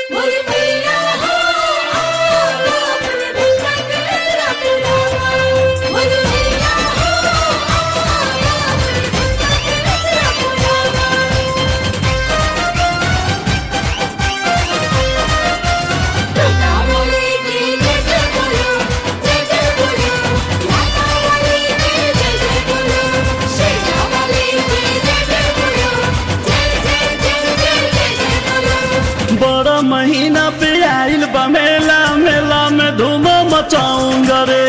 मोरी मैया हो आवा अपने भक्ता के असरा पुरावा मोरी मैया हो आवा अपने भक्ता के असरा पुरावा लाता वाली की जय जय बोलो जय जय बोलो लाता वाली की जय जय बोलो शेरा वाली की जय जय बोलो जय जय जय जय जय जय बोलो बड़ा महीना पे आइल बा मेला मेला में धूम मचाऊंगा रे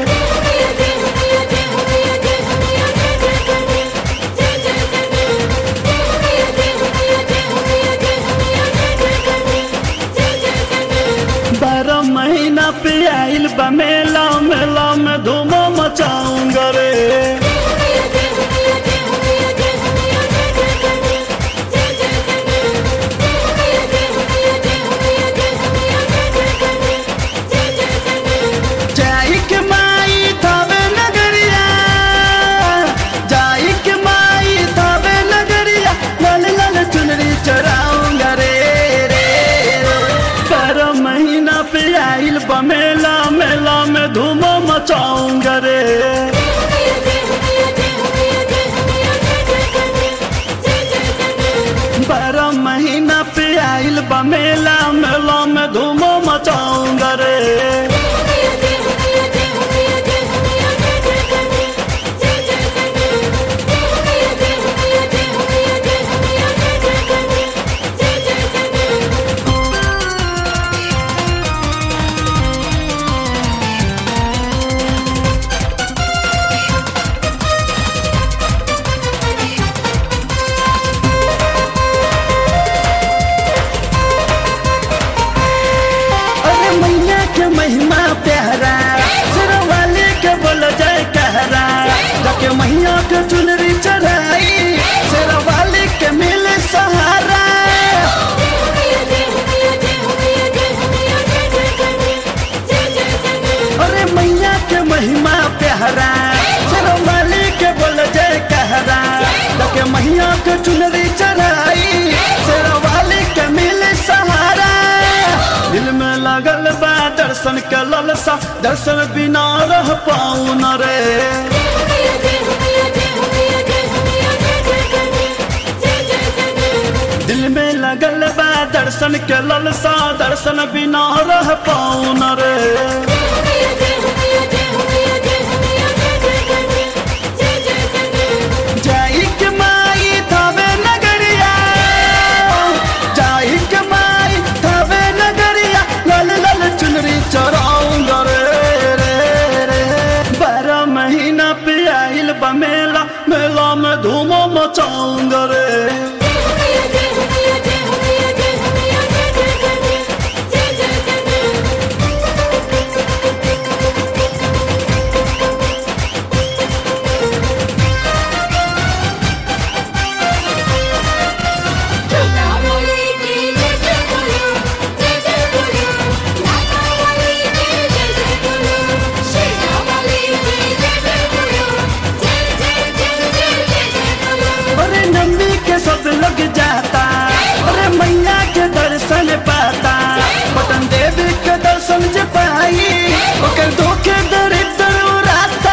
बारह महीना पे आइल बा मेला मेला में धूम मचाऊंगा रे जाई के माई थावे नगरिया जाई के माई थावे नगरिया लाल लाल चुनरी चराऊंगा रे रे बारह महीना पे आइल बा मेला मेला में धूम मचाऊंगा रे बारह महीना पे आइल बा मेला मेला में धूम मचाऊंगा रे अरे मैया के महिमा प्यारा सिरा वाले के बोल जाए कहरा जाके मैया के चुनरी चढ़ाई सिरा वाले के मिले सहारा अरे मैया के महिमा प्यारा सिरा वाले के बोल जाए कहरा जाके मैया के चुनरी चढ़ाई सिरा वाले के मिले सहारा दिल में लगल बा दर्शन के ललसा दर्शन बिना रह पाऊ न रे दिल में लगल बा दर्शन के ललसा दर्शन बिना रह पाऊ न रे जाई के माई थावे नगरिया जाई के माई थावे नगरिया लाल लाल चुनरी चराऊंगा रे रे रे बारह महीना पे आइल बा मेला मेला में धूम मचाऊंगा रे लाता वाली की जय जय बोलो जय जय बोलो लाता वाली की जय जय बोलो शेरा वाली की जय जय बोलो जय जय जय जय जय जय बोलो अरे नंदी के सब लग जाता अरे मैया के दर्शन पाता पटन देवी के दर्शन जे पाई ओकर धोखे दरिद्र उड़ाता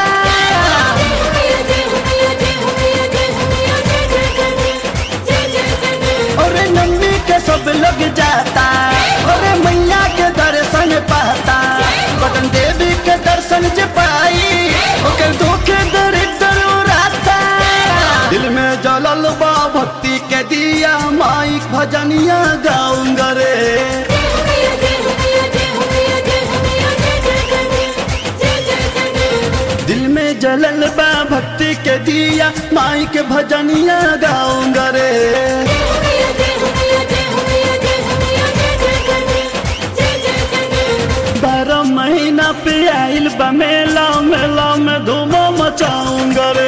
अरे नंदी के सब लग जाता अरे मैया के दर्शन पाता पटन देवी के दर्शन जे पाई ओकर धोखे दरिद्र उड़ाता दिल में जलल बा भक्ति के दिया माइक भजनिया गाऊंगा रे दिल में जलल बा भक्ति के दिया माई के भजनिया गाऊंगा रे बारह महीना पे आइल बा मेला मेला में धूम मचाऊंगा रे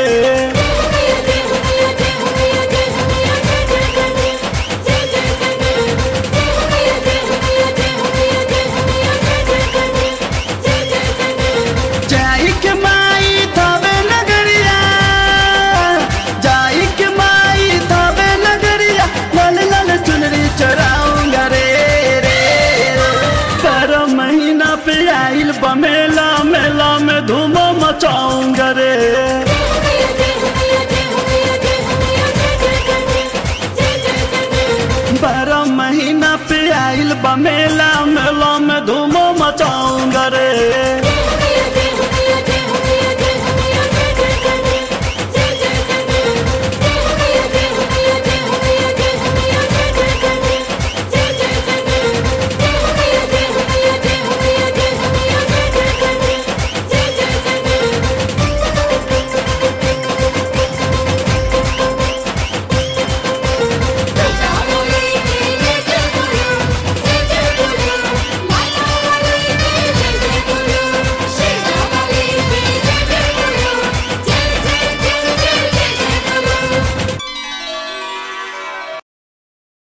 जाई के माई थावे नगरिया जाई के माई थावे नगरिया लाल लाल चुनरी चराऊंगा रे रे महीना पे आइल बा मेला मेला में धूमो मचाऊंगा रे जय